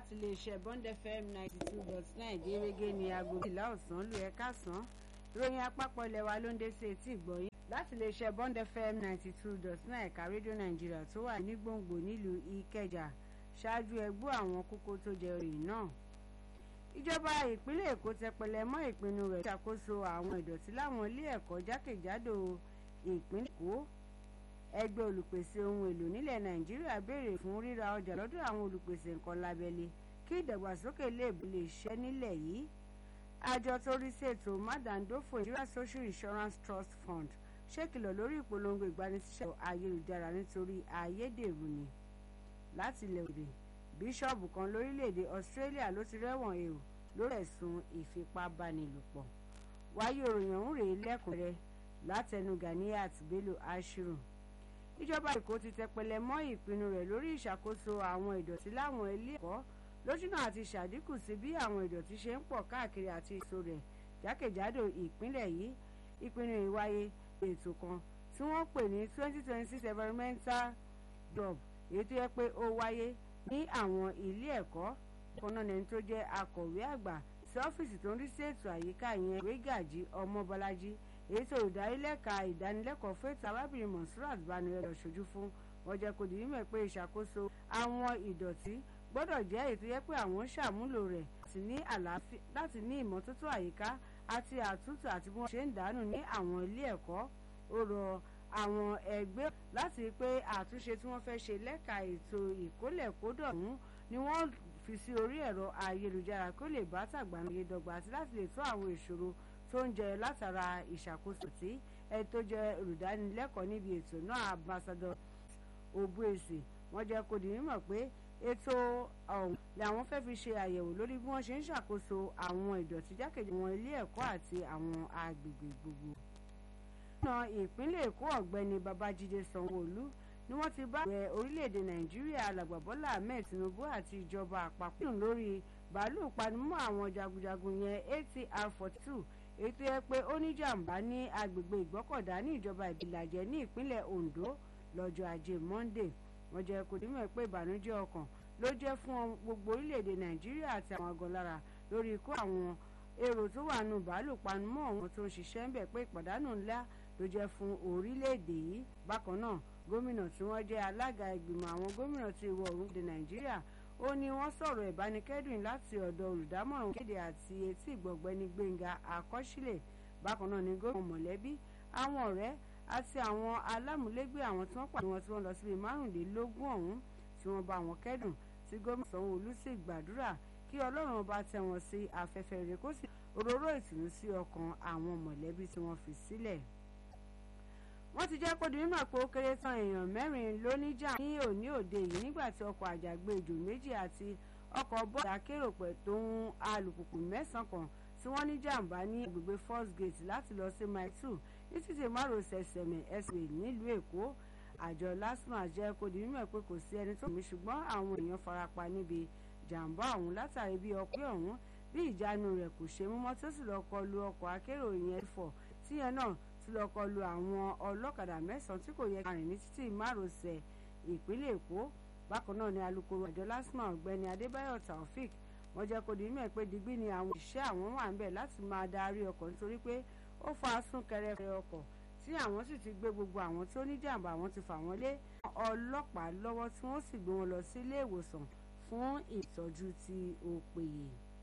láti iléeṣẹ́ Bond FM ninety two dot nine gẹ́gẹ́ ní aago méjìlá ọ̀sán lù ẹ́ kásán ìròyìn àpapọ̀ ilẹ̀ wa ló ń dé sí etí ìgbọ̀yìn láti iléeṣẹ́ Bond FM ninety two dot nine ẹ̀ka rédíò nàìjíríà tó wà ní gbòǹgbò nílùú ìkẹjà ṣáájú ẹgbọ́ àwọn kókó tó jẹ òyìn náà ìjọba ìpínlẹ̀ èkó tẹpẹlẹ mọ́ ìpinnu rẹ̀ ṣàkóso àwọn ìdọ̀tí láwọn ilé ẹ̀kọ́ jákèjádò ìpínlẹ̀ èkó ẹgbẹ́ olùpèsè ohun èlò nílẹ̀ nàìjíríà béèrè fún ríra ọjà lọ́dọ̀ àwọn olùpèsè nǹkan lábẹ́lé kí ìdàgbàsókè lè lè ṣẹ́ nílẹ̀ yìí àjọ tó rí sí ètò mádàndófò Nigeria Social Insurance Trust Fund ṣèkìlọ̀ lórí ìpolongo ìgbanisíṣẹ́ ayélujára nítorí ayédèrú ni láti ilẹ̀ òde bíṣọ́ọ̀bù kan lórílẹ̀‐èdè Australia ló ti rẹ́wọ̀n èrò lórí ẹ̀sùn ìfipábánilòpọ̀ wáyé òròyìn ọ̀hún rèé lẹ́kùnrẹ́rẹ́ látẹnu Ganiat Bello Ashiru ìjọba èkó ti tẹpẹlẹ mọ́ ìpinnu rẹ̀ lórí ìṣàkóso àwọn ìdọ̀tí láwọn ilé ẹ̀kọ́ lójúnà àti ṣàdínkù sí bí àwọn ìdọ̀tí ṣe ń pọ̀ káàkiri àti èso rẹ̀ jákèjádò ìpínlẹ̀ yìí ìpinnu ìwáyé ètò kan tí wọ́n pè ní twenty twenty six environmental job èyí tó yẹ pé ó wáyé ní àwọn ilé ẹ̀kọ́ kọ́nọ́nẹ́ni tó jẹ́ akọ̀wé àgbà sí ọ́fíìsì tó ń rí sí ètò àyíká yẹn wégàjì ọmọbọlájí èyí tó ìdánilẹ́ka ìdánilẹ́kọ̀ọ́ fẹ́tà arábìnrin monsurat banire lọ ṣojú fún wọn jẹ́ kó di mímọ̀ pé ìṣàkóso àwọn ìdọ̀tí gbọ́dọ̀ jẹ́ èyí tó yẹ pé àwọn ń ṣàmúlò rẹ̀ láti ní ìmọ́tótó àyíká àti àtúntò àti bí wọ́n ṣe ń dànù ní àwọn ilé ẹ̀kọ́ ó rọ àwọn ẹgbẹ́ láti rí pé àtúnṣe tí wọ́n fẹ́ ṣe lẹ́ka ètò ìkólẹ̀kódọ̀ ọ̀hún ni wọ́n fi sí orí ẹ̀rọ ayélujára kó lè bá tàgbàmìye dọ́gba àti láti lè tó àwọn ìṣòro tó ń jẹ látara ìṣàkóso tí ẹni tó jẹ olùdánilẹ́kọ̀ọ́ níbi ètò náà ambassador obuesi wọ́n jẹ́ kó di mímọ̀ pé ètò ọ̀hún làwọn fẹ́ fi ṣe àyẹ̀wò lórí bí wọ́n ṣe ń ṣàkóso àwọn ìdọ̀tí jákèjì àwọn ilé ẹ̀kọ́ àti àwọn agbègbè gbogbo. gómìnà ìpínlẹ̀ èkó ọ̀gbẹ́ni babájídé sanwó-olú ni wọ́n ti bá ààrẹ orílẹ̀-èdè nàìjíríà alàgbà bọ́lá ahmed tinubu àti ìjọba àpapọ̀ lórí bàálù panimọ́ àwọn jagunjagun yẹn atr forty two èyí tó yẹ pé ó ní jàǹbá ní agbègbè ìgbọ́kọ̀dá ní ìjọba ìbílàjẹ ní ìpínlẹ̀ ondo lọ́jọ́ ajé monday wọ́n jẹ́ kó dímọ̀ pé ìbànújẹ́ ọkàn ló jẹ́ fún gbogbo orílẹ̀-èdè nàìjíríà àti àwọn agọlára lórí ikú àwọn èrò tó wà nù bàálù panumọ́ àwọn tó ń ṣiṣẹ́ ń bẹ̀ pé ìpàdánù ńlá ló jẹ́ fún orílẹ̀-èdè yìí bákan náà gómìnà tí wọ́n jẹ́ alága ìgbìmọ̀ àwọn gómìnà ti ìwọ̀ oòrùn èdè nàìjíríà ó ní wọ́n sọ̀rọ̀ ìbánikẹ́dùn láti ọ̀dọ̀ olùdámọ̀ràn kéde àti etí ìgbọ̀gbẹ́ni gbẹ̀ngà àkọsílẹ̀ bákan náà ni gómìnà mọ̀lẹ́bí àwọn ọ̀rẹ́ àti àwọn alámúlégbé àwọn tí wọ́n pàdé wọn tí wọ́n lọ síbi márùnlélógún ọ̀hún tí wọ́n bá wọn kẹ́dùn tí gómìnà sanwó-olú sì gbàdúrà kí ọlọ́run ọba tẹ́ wọn sí afẹ́fẹ́ rẹ̀ kó sì òróró ìtùnú sí ọkàn àwọn mọ̀lẹ́bí tí wọ́n fi sílẹ̀ wọ́n ti jẹ́ kó di mímọ̀ pé ó kéré tán èèyàn mẹ́rin ló níjà ní òní òde yìí nígbà tí ọkọ̀ àjàgbéjò méjì àti ọkọ̀ bọ́ọ̀lù akérò pẹ̀ tó ń alùpùpù mẹ́sàn-án kan tí wọ́n ní jàǹbá ní agbègbè first gate láti lọ sí mile two ní títì márosẹ̀ sẹ̀mẹ̀ express nílùú èkó àjọ lasma jẹ́ kó di mímọ̀ pé kò sí ẹni tó mí ṣùgbọ́n àwọn èèyàn farapa níbi jàǹbá ọ̀hún látàrí bí ọkọ̀ ọ̀hún bí ìjánu rẹ̀ kò ṣe mímọ́ tó sì lọ kọlu ọkọ̀ akérò yẹn fọ̀ tíyẹn náà tí lọ kọlu àwọn ọlọ́kadà mẹ́sàn-án tí kò yẹ ká rìn ní títì márosẹ̀ ìpínlẹ̀ èkó bákan náà ni alukoro àjọ lasma ọ̀gbẹ́ni adébáyọ̀ taofik wọ́n jẹ́ kó di mímọ̀ pé digbí ni àwọn òṣìṣẹ́ àwọn wà ń bẹ̀ láti máa darí ọkọ̀ nítorí pé ó fa súnkẹrẹfẹ ọkọ̀ tí àwọn sì ti gbé gbogbo àwọn tó ní jàǹbá àwọn ti fà wọ́n lé ọlọ́pàá lọ́wọ́ tí wọ́n sì gbé wọn lọ sí ilé ìwòsàn fún ìtọ́jú tí ó péye.